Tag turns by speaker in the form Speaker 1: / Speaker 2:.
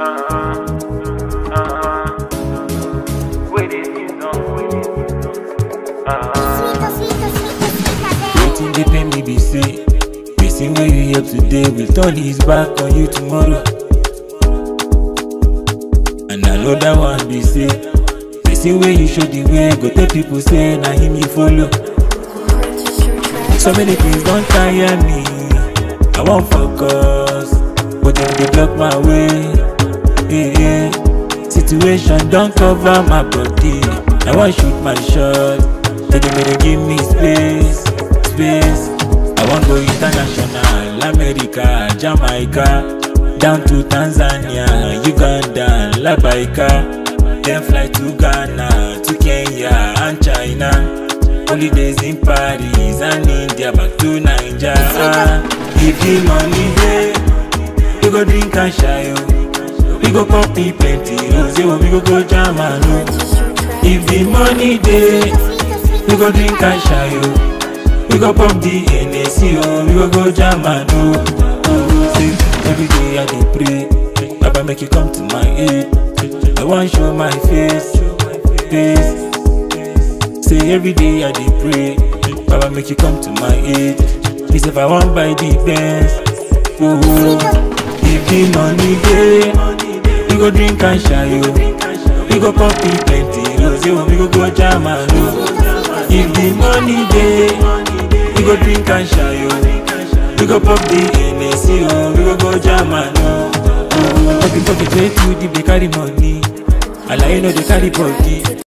Speaker 1: Wetin dey pain me be say Person wey you help today will turn his back on you tomorrow And another one be say Person wey you show the way go tell people say na him you follow So many things don tire me I wan focus But dem dey block my way yeah, yeah. Situation don cover my body I wan shoot my shot Tell them make dem give me space Space I wan go international America, Jamaica Down to Tanzania, Uganda, Labaika Then fly to Ghana, to Kenya and China Holidays in Paris and India back to Naija If the money dey, we go drink and shy oh. We go pop me plenty rose, oh, we go go jam and oh. If the money dey, we go drink and shy oh. We go pop the NAC oh, we go go jam and oh. oh say, every day I dey pray, Baba make you come to my aid. I wan show my face, face. Say every day I dey pray, Baba make you come to my aid. Me say if I wan buy the Benz, oh, oh. if the money dey, we go drink and shy oh. We go pop it plenty rose, oh, we go go jam and oh. If the money dey, we go drink and shy oh. We go pop the NAC oh, we go go jam and oh. oh. Pocket pocket way too deep, they carry money. Alaye no dey carry body.